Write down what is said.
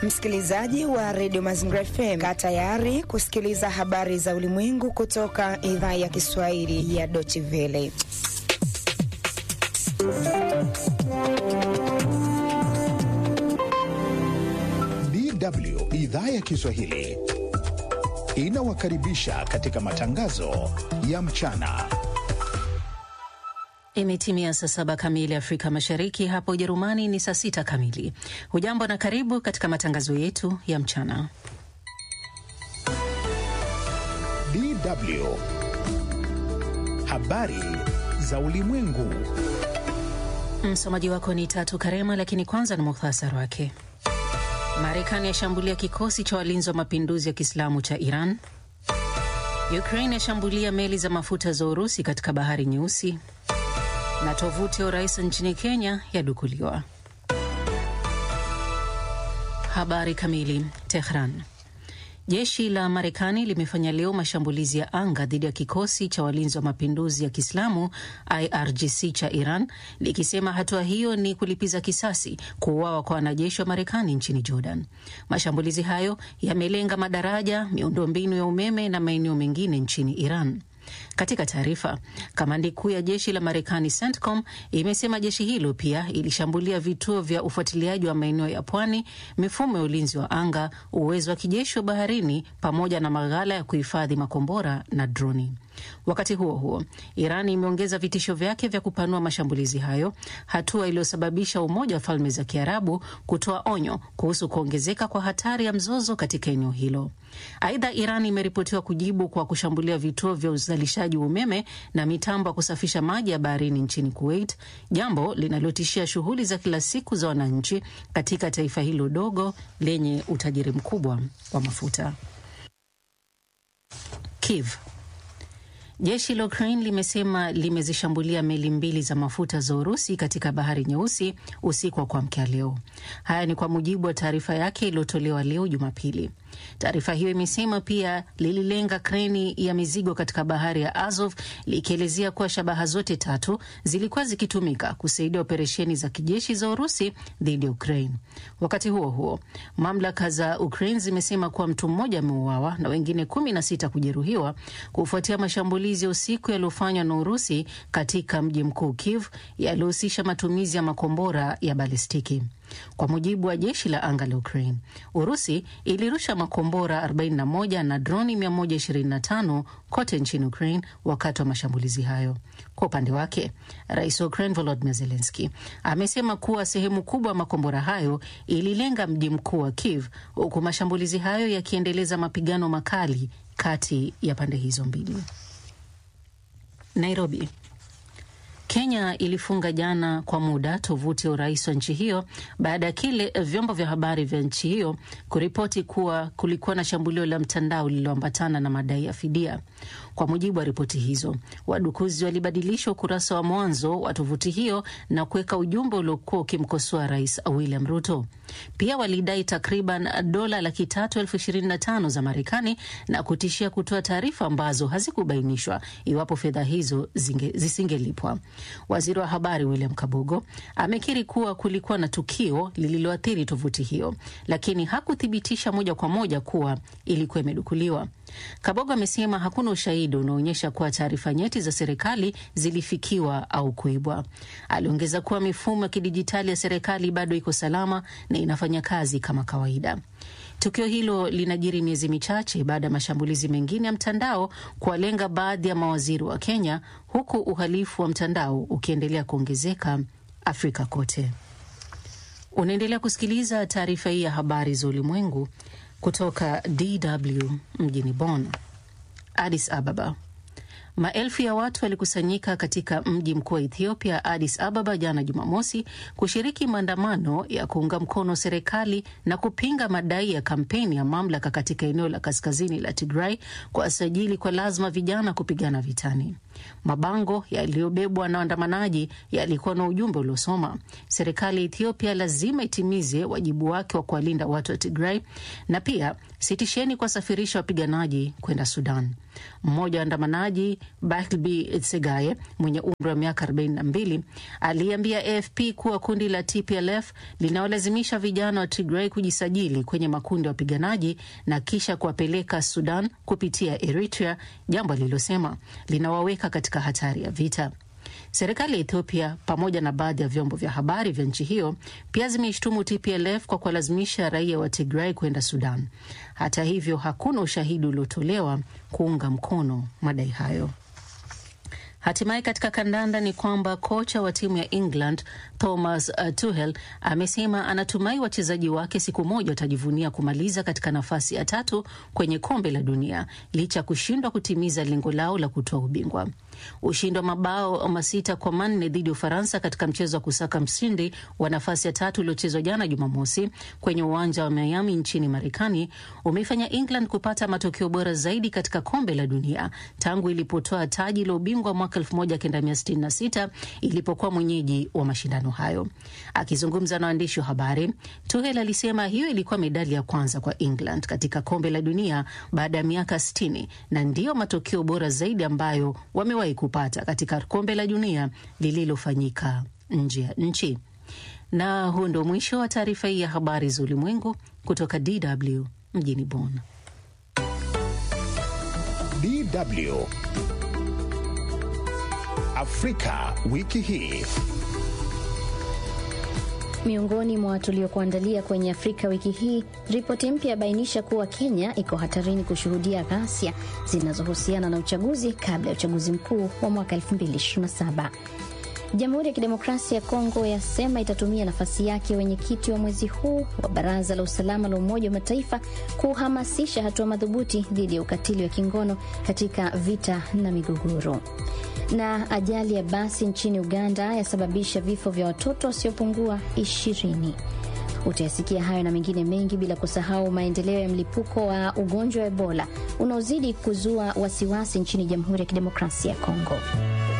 Msikilizaji wa redio Mazingira FM, kaa tayari kusikiliza habari za ulimwengu kutoka idhaa ya Kiswahili ya Deutsche Welle. DW idhaa ya Kiswahili inawakaribisha katika matangazo ya mchana. Imetimia saa saba kamili Afrika Mashariki, hapa Ujerumani ni saa sita kamili. Hujambo na karibu katika matangazo yetu ya mchana. DW habari za ulimwengu. Msomaji wako ni Tatu Karema, lakini kwanza ni muhtasari wake. Marekani yashambulia kikosi cha walinzi wa mapinduzi ya Kiislamu cha Iran. Ukraine yashambulia meli za mafuta za Urusi katika bahari Nyeusi, na tovuti ya urais nchini Kenya yadukuliwa. Habari kamili. Tehran. Jeshi la Marekani limefanya leo mashambulizi ya anga dhidi ya kikosi cha walinzi wa mapinduzi ya Kiislamu IRGC cha Iran, likisema hatua hiyo ni kulipiza kisasi kuuawa kwa wanajeshi wa Marekani nchini Jordan. Mashambulizi hayo yamelenga madaraja, miundombinu ya umeme na maeneo mengine nchini Iran. Katika taarifa, kamandi kuu ya jeshi la Marekani CENTCOM imesema jeshi hilo pia ilishambulia vituo vya ufuatiliaji wa maeneo ya pwani, mifumo ya ulinzi wa anga, uwezo wa kijeshi wa baharini, pamoja na maghala ya kuhifadhi makombora na droni. Wakati huo huo, Iran imeongeza vitisho vyake vya kupanua mashambulizi hayo, hatua iliyosababisha Umoja wa Falme za Kiarabu kutoa onyo kuhusu kuongezeka kwa hatari ya mzozo katika eneo hilo. Aidha, Iran imeripotiwa kujibu kwa kushambulia vituo vya uzalishaji wa umeme na mitambo ya kusafisha maji ya baharini nchini Kuwait, jambo linalotishia shughuli za kila siku za wananchi katika taifa hilo dogo lenye utajiri mkubwa wa mafuta. Kiev. Jeshi la Ukraine limesema limezishambulia meli mbili za mafuta za Urusi katika bahari Nyeusi usiku wa kuamkia leo. Haya ni kwa mujibu wa taarifa yake iliyotolewa leo Jumapili. Taarifa hiyo imesema pia lililenga kreni ya mizigo katika bahari ya Azov, likielezea kuwa shabaha zote tatu zilikuwa zikitumika kusaidia operesheni za kijeshi za Urusi dhidi ya Ukraine. Wakati huo huo, mamlaka za Ukraine zimesema kuwa mtu mmoja ameuawa na wengine kumi na sita kujeruhiwa kufuatia mashambulizi ya usiku yaliyofanywa na Urusi katika mji mkuu Kiev, yaliyohusisha matumizi ya makombora ya balistiki. Kwa mujibu wa jeshi la anga la Ukraine, Urusi ilirusha makombora 41 na droni 125 kote nchini Ukraine wakati wa mashambulizi hayo. Kwa upande wake, rais wa Ukraine Volodymyr Zelensky amesema kuwa sehemu kubwa ya makombora hayo ililenga mji mkuu wa Kiev, huku mashambulizi hayo yakiendeleza mapigano makali kati ya pande hizo mbili. Nairobi. Kenya ilifunga jana kwa muda tovuti ya urais wa nchi hiyo baada ya kile vyombo vya habari vya nchi hiyo kuripoti kuwa kulikuwa na shambulio la mtandao lililoambatana na madai ya fidia. Kwa mujibu wa ripoti hizo, wadukuzi walibadilisha ukurasa wa mwanzo wa tovuti hiyo na kuweka ujumbe uliokuwa ukimkosoa Rais William Ruto. Pia walidai takriban dola laki tatu elfu ishirini na tano za Marekani na kutishia kutoa taarifa ambazo hazikubainishwa iwapo fedha hizo zisingelipwa. Waziri wa habari William Kabogo amekiri kuwa kulikuwa na tukio lililoathiri tovuti hiyo, lakini hakuthibitisha moja kwa moja kuwa ilikuwa imedukuliwa. Kabogo amesema hakuna ushahidi unaoonyesha kuwa taarifa nyeti za serikali zilifikiwa au kuibwa. Aliongeza kuwa mifumo ya kidijitali ya serikali bado iko salama na inafanya kazi kama kawaida. Tukio hilo linajiri miezi michache baada ya mashambulizi mengine ya mtandao kuwalenga baadhi ya mawaziri wa Kenya, huku uhalifu wa mtandao ukiendelea kuongezeka Afrika kote. Unaendelea kusikiliza taarifa hii ya habari za ulimwengu kutoka DW mjini Bonn. Addis Ababa. Maelfu ya watu walikusanyika katika mji mkuu wa Ethiopia, Addis Ababa, jana Jumamosi, kushiriki maandamano ya kuunga mkono serikali na kupinga madai ya kampeni ya mamlaka katika eneo la kaskazini la Tigray kuwasajili kwa lazima vijana kupigana vitani. Mabango yaliyobebwa na waandamanaji yalikuwa na ujumbe uliosoma, serikali ya Ethiopia lazima itimize wajibu wake wa kuwalinda watu wa Tigray na pia sitisheni kuwasafirisha wapiganaji kwenda Sudan. Mmoja wa waandamanaji Bartleby Tsegaye mwenye umri wa miaka 42 aliambia AFP kuwa kundi la TPLF linaolazimisha vijana wa Tigray kujisajili kwenye makundi ya wapiganaji na kisha kuwapeleka Sudan kupitia Eritrea, jambo alilosema linawaweka katika hatari ya vita. Serikali ya Ethiopia pamoja na baadhi ya vyombo vya habari vya nchi hiyo pia zimeishtumu TPLF kwa kuwalazimisha raia wa Tigray kwenda Sudan. Hata hivyo, hakuna ushahidi uliotolewa kuunga mkono madai hayo. Hatimaye katika kandanda ni kwamba kocha wa timu ya England Thomas uh, Tuchel amesema anatumai wachezaji wake siku moja watajivunia kumaliza katika nafasi ya tatu kwenye kombe la dunia licha ya kushindwa kutimiza lengo lao la kutoa ubingwa. Ushindi wa mabao masita kwa manne dhidi ya Ufaransa katika mchezo wa kusaka mshindi wa nafasi ya tatu uliochezwa jana Jumamosi kwenye uwanja wa Miami nchini Marekani umeifanya England kupata matokeo bora zaidi katika kombe la dunia tangu ilipotoa taji la ubingwa mwaka 1966 ilipokuwa mwenyeji wa mashindano hayo. Akizungumza na waandishi wa habari, Tuchel alisema hiyo ilikuwa medali ya kwanza kwa England katika kombe la dunia baada ya miaka 60 na ndiyo matokeo bora zaidi ambayo wamewahi kupata katika kombe la dunia lililofanyika nje ya nchi. Na huu ndio mwisho wa taarifa hii ya habari za ulimwengu kutoka DW mjini Bonn. DW Afrika wiki hii. Miongoni mwa tuliokuandalia kwenye Afrika wiki hii, ripoti mpya yabainisha kuwa Kenya iko hatarini kushuhudia ghasia zinazohusiana na uchaguzi kabla ya uchaguzi mkuu wa mwaka 2027. Jamhuri ya Kidemokrasia ya Kongo yasema itatumia nafasi yake wenyekiti wa mwezi huu wa Baraza la Usalama la Umoja wa Mataifa kuhamasisha hatua madhubuti dhidi ya ukatili wa kingono katika vita na migogoro. Na ajali ya basi nchini Uganda yasababisha vifo vya watoto wasiopungua ishirini. Utayasikia hayo na mengine mengi, bila kusahau maendeleo ya mlipuko wa ugonjwa wa Ebola unaozidi kuzua wasiwasi nchini Jamhuri ya Kidemokrasia ya Kongo.